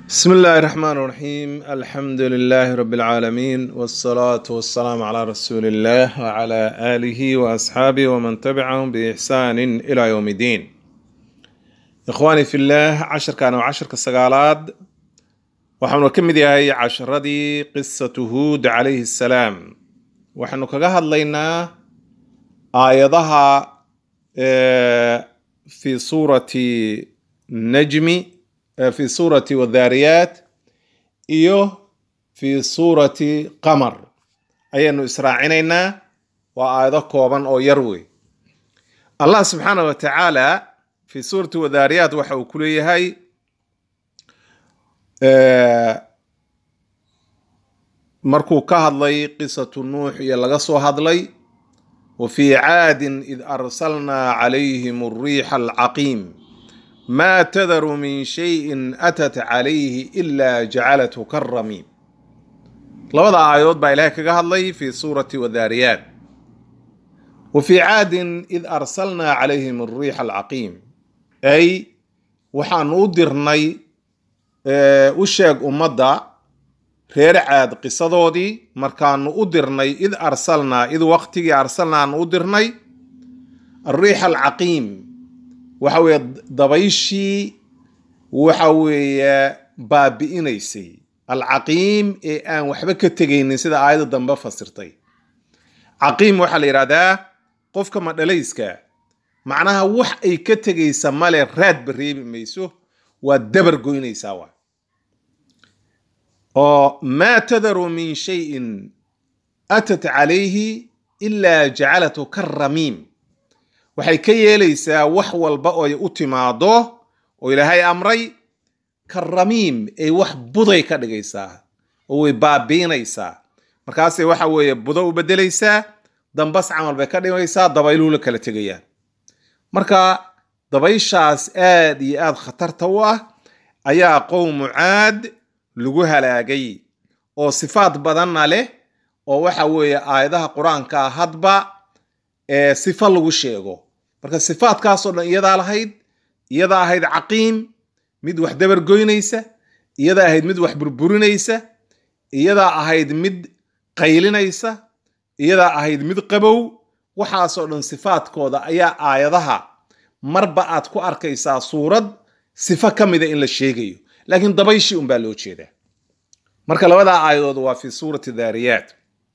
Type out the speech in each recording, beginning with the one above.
بسم الله الرحمن الرحيم الحمد لله رب العالمين والصلاة والسلام على رسول الله وعلى آله وأصحابه ومن تبعهم بإحسان إلى يوم الدين إخواني في الله عشر كانوا عشر كالسقالات وحن كم هي عشر دي قصة هود عليه السلام وحن كجهد لنا آيضها آه، في سورة نجم في سورة والذاريات iyo fi suurati qamar ayaanu israacinaynaa waa aayado kooban oo yar wey allah subxaana wa tacaala fi suurati wadaariyaat waxa uu ku leeyahay markuu ka hadlay qisatu nuux iyo laga soo hadlay wa fi caadin id arsalnaa calayhim alriixa alcaqiim ما تذر من شيء أتت عليه إلا جعلته كالرميم لبدا آيات با إلهي كغا هدلي في سورة وذاريات وفي عاد إذ أرسلنا عليهم الريح العقيم أي وحان أدرني وشيق أمدا reer caad qisadoodii markaanu u dirnay id arsalnaa id waqtigii arsalnaanu u dirnay alriix alcaqiim waxa weeye dabayshii waxa weeye baabi'inaysay alcaqiim ee aan waxba ka tegaynin sida aayadda dambe fasirtay caqiim waxaa la yidhahdaa qofka madhalayska macnaha wax ay ka tegaysa male raadba reebi mayso waa dabar goynaysaa waa oo maa tadaru min shayin atat calayhi ilaa jacalatu karamiim waxay ka yeelaysaa wax walba oo ay u timaado oo ilaahay amray karamiim ay wax buday ka dhigaysaa oo way baabiinaysaa markaasay waxa weeye budo u bedelaysaa dambas camal bay ka dhigaysaa dabayluhu la kala tegayaan marka dabayshaas aad iyo aad khatarta u ah ayaa qowmu caad lagu halaagay oo sifaad badanna leh oo waxa weeye aayadaha qur-aanka hadba ee sifo lagu sheego marka sifaadkaasoo dhan iyadaa lahayd iyadaa ahayd caqiim mid wax dabar goynaysa iyadaa ahayd mid wax burburinaysa iyadaa ahayd mid qaylinaysa iyadaa ahayd mid qabow waxaasoo dhan sifaadkooda ayaa aayadaha marba aad ku arkaysaa suurad sifo ka mida in la sheegayo laakiin dabayshii unbaa loo jeedaa marka labadaa aayadood waa fi suurati daariyaat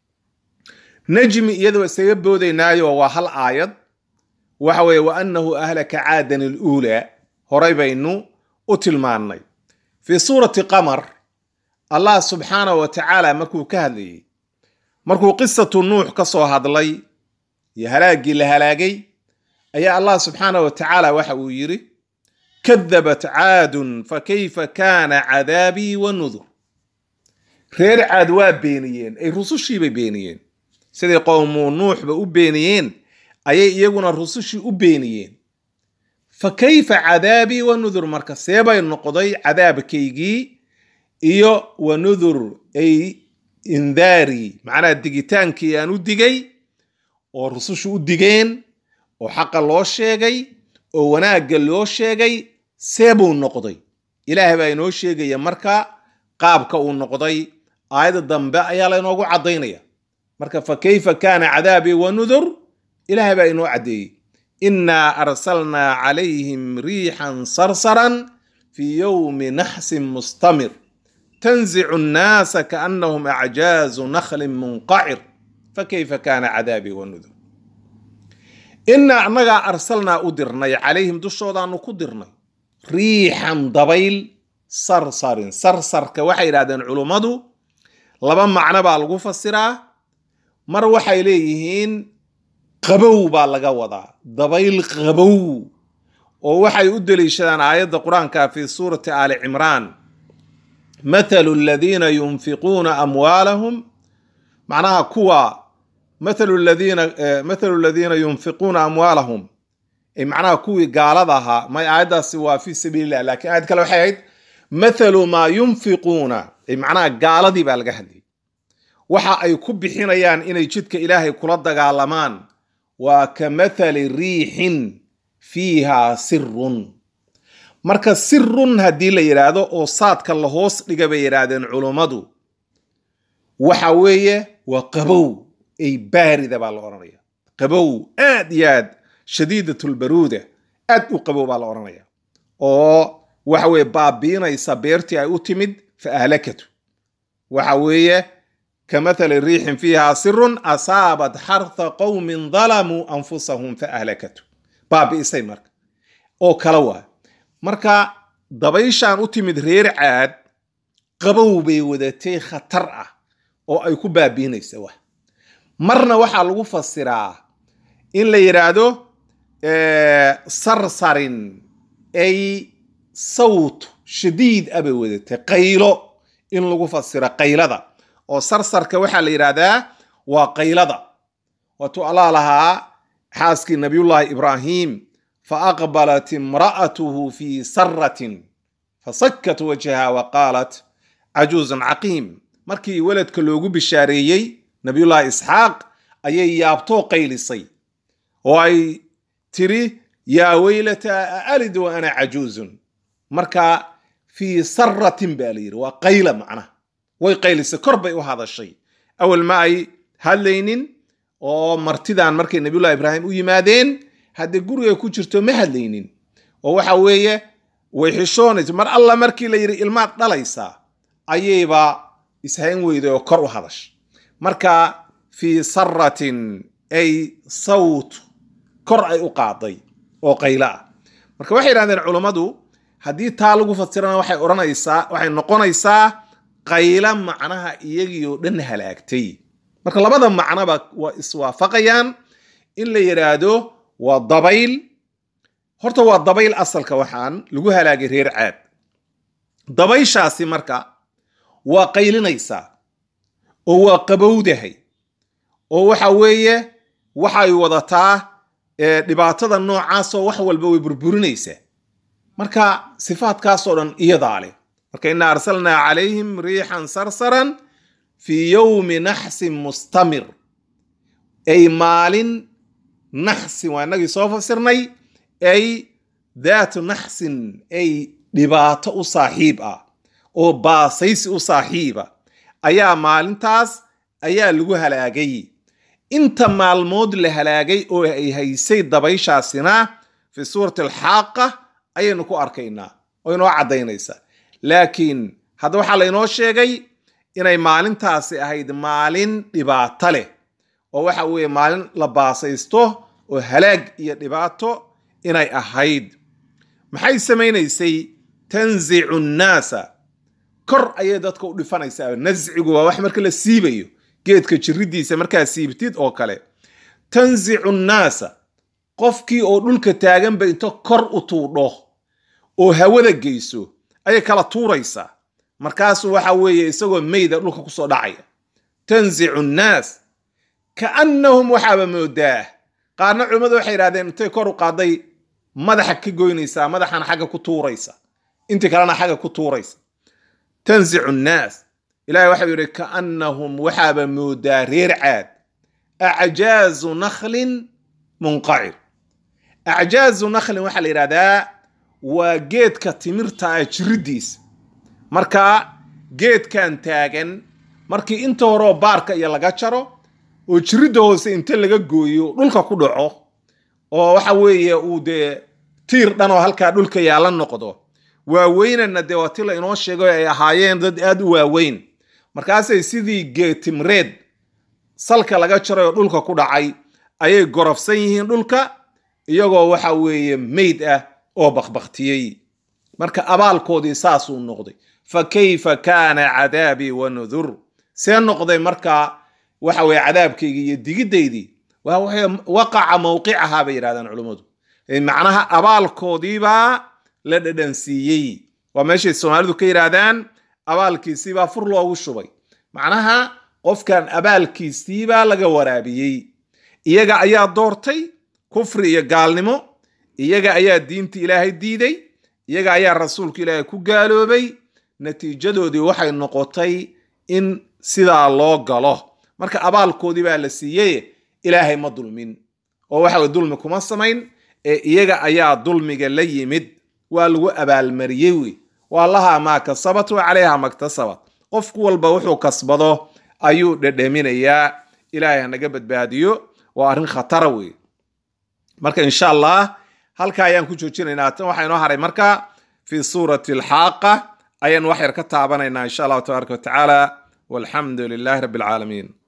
najmi iyadoo isaga boodaynaayo waa hal aayad waxa weeye wa annahu ahlaka caadan aluulaa horay baynu u tilmaannay fii suurati qamar allah subxaanahu wa tacaala markuu ka hadlayey markuu qisatu nuux ka soo hadlay iyo halaaggii la halaagay ayaa allah subxaanahu wa tacaala waxa uu yidhi kadabat caadun fa kayfa kaana cadaabii wa nudur reer caad waa beeniyeen ay rusushiibay beeniyeen siday qowmu nuuxba u beeniyeen ayay iyaguna rusushii u beeniyeen fa kayfa cadaabii wa nudur marka seebay noqday cadaabkaygii iyo wa nudur ay indaarii macnaha digitaankii aan u digay oo rusushu u digeen oo xaqa loo sheegay oo wanaagga loo sheegay seebuu noqday ilaahay baa inoo sheegaya marka qaabka uu noqday aayadda dambe ayaa laynoogu caddaynaya marka fa kayfa kaana cadaabii wa nudur ilaahay baa inoo caddeeyey innaa arsalnaa calayhim riixan sarsaran fii yowmi naxsin mustamir tanzicu nnaasa kaannahum acjaazu nakhlin munqacir fakayfa kaana cadaabii wa nudur innaa annagaa arsalnaa u dirnay calayhim dushoodaanu ku dirnay riixan dabayl sarsarin sarsarka waxay yidhahdeen culummadu laba macno baa lagu fasiraa mar waxay leeyihiin qabow baa laga wadaa dabayl qabow oo waxay u deliishadaan aayadda qur-aanka fi suurati aali cimraan mathalu aladiina yunfiquuna amwaalahum macnaha kuwa mathalu aladiina mathalu aladiina yunfiquuna amwaalahum macnaha kuwii gaalada ahaa may aayaddaasi waa fi sabiilillah laakiin aayad kale waxay ahayd mathalu maa yunfiquuna macnaha gaaladii baa laga hadlayay waxa ay ku bixinayaan inay jidka ilaahay kula dagaalamaan waa ka mathali riixin fiiha sirun marka sirun haddii la yidhaahdo oo saadka la hoos dhiga bay yidhaahdeen culummadu waxa weeye waa qabow ay baarida baa la odhanaya qabow aad iyo aad shadiidatulbaruuda aad u qabow baa la odhanaya oo waxa weeye baabiinaysa beertii ay u timid fa ahlakatu waxa weeye kamathali riixin fiiha sirun asaabat xartha qowmin dalamuu anfusahum fa ahlakatu baabi'isay marka oo kala waa marka dabayshaan u timid reer caad qabow bay wadatay khatar ah oo ay ku baabiinaysa wax marna waxaa lagu fasiraa in la yidhaahdo sarsarin ay sawt shadiid ah bay wadatay qaylo in lagu fasiro qaylada oo sarsarka waxaa la yidhaahdaa waa qaylada waatuu allah lahaa xaaskii nabiyullaahi ibraahim fa aqbalat imra'atuhu fi saratin fasakat wajhaha wa qaalat cajuuzun caqiim markii weladka loogu bishaareeyey nabiyullaahi isxaaq ayay yaabtoo qaylisay oo ay tiri yaa weylata aalid wa ana cajuuzun marka fii saratin baa la yidhi waa qayla macnaha way qaylisay kor bay u hadashay awal ma ay hadlaynin oo martidan markay nabiyullahi ibraahim u yimaadeen haddee guriga ku jirto ma hadlaynin oo waxa weeye way xishoonaysa mar alla markii la yidhi ilmaad dhalaysaa ayayba ishayn weyday oo kor u hadashay marka fii saratin ay sawt kor ay u qaaday oo qaylo ah marka waxay yidhahdeen culummadu haddii taa lagu fasirana waxay odhanaysaa waxay noqonaysaa qayla macnaha iyagii oo dhan halaagtay marka labada macnoba waa iswaafaqayaan in la yidhaahdo waa dabayl horta waa dabayl asalka waxaan lagu halaagay reer caad dabayshaasi marka waa qaylinaysaa oo waa qabowdahay oo waxa weeye waxay wadataa dhibaatada noocaasoo wax walba way burburinaysaa marka sifaadkaasoo dhan iyadaa leh marka ina arsalnaa calayhim riixan sarsaran fii yowmi naxsin mustamir ay maalin naxsin waa inagii soo fasirnay ay daatu naxsin ay dhibaato u saaxiib ah oo baasaysi u saaxiiba ayaa maalintaas ayaa lagu halaagay inta maalmood la halaagay oo ay haysay dabayshaasina fi suurati alxaaqa ayaynu ku arkaynaa oo inoo caddaynaysa laakiin hadda waxaa laynoo sheegay inay maalintaasi ahayd maalin dhibaato leh oo waxa weeye maalin la baasaysto oo halaag iyo dhibaato inay ahayd maxay samaynaysay tanzicu nnaasa kor ayay dadka u dhifanaysaa nascigu waa wax marka la siibayo geedka jiridiisa markaa siibtid oo kale tanzicu nnaasa qofkii oo dhulka taaganba into kor u tuudho oo hawada geyso ayay kala tuuraysaa markaasu waxa weeye isagoo meyda dhulka kusoo dhacaya tanzicu nnaas kaannahum waxaaba moodaa qaarna culimmadu waxay yidhahdeen intay kor u qaaday madaxa ka goynaysaa madaxana xagga ku tuuraysa intii kalena xagga ku tuuraysa tanzicu nnaas ilahay waxau yidhi kaannahum waxaaba moodaa reer caad acjaazu nakhlin munqacir acjaazu nakhlin waxaa la yidhahdaa waa geedka timirta ah jiridiisa marka geedkan taagan markii inta horeoo baarka iyo laga jaro oo jiridda hoose inta laga gooyo dhulka ku dhaco oo waxa weeye uu dee tiir dhan oo halkaa dhulka yaala noqdo waaweynana dee waa ti la inoo sheegay ay ahaayeen dad aad u waaweyn markaasay sidii geetimreed salka laga jaray oo dhulka ku dhacay ayay gorofsan yihiin dhulka iyagoo waxa weeye meyd ah oo bakbaktiyey marka abaalkoodii saasuu noqday fa kayfa kaana cadaabii wa nudur see noqday marka waxa weye cadaabkaygii iyo digidaydii waqaca mawqicahaa bay yidhahdaan culummadu macnaha abaalkoodiibaa la dhadhansiiyey waa meeshay soomaalidu ka yidhaahdaan abaalkiisiibaa fur loogu shubay macnaha qofkan abaalkiisiibaa laga waraabiyey iyaga ayaa doortay kufri iyo gaalnimo iyaga ayaa diinta ilaahay diiday iyaga ayaa rasuulka ilaahay ku gaaloobay natiijadoodii waxay noqotay in sidaa loo galo marka abaalkoodii baa la siiyey ilaahay ma dulmin oo waxa dulmi kuma samayn ee iyaga ayaa dulmiga la yimid waa lagu abaalmariyey wey waa lahaa maa kasabat wa calayha maktasabat qofku walba wuxuu kasbado ayuu dhedheminayaa ilaahay hanaga badbaadiyo waa arrin khatara wey marka insha allah halka ayaan ku joojinaynaa tan waxaa inoo haray marka fi suurati alxaaqa ayaan wax yar ka taabanaynaa insha allahu tabaaraka watacaala walxamdu lilahi rabbi alcaalamiin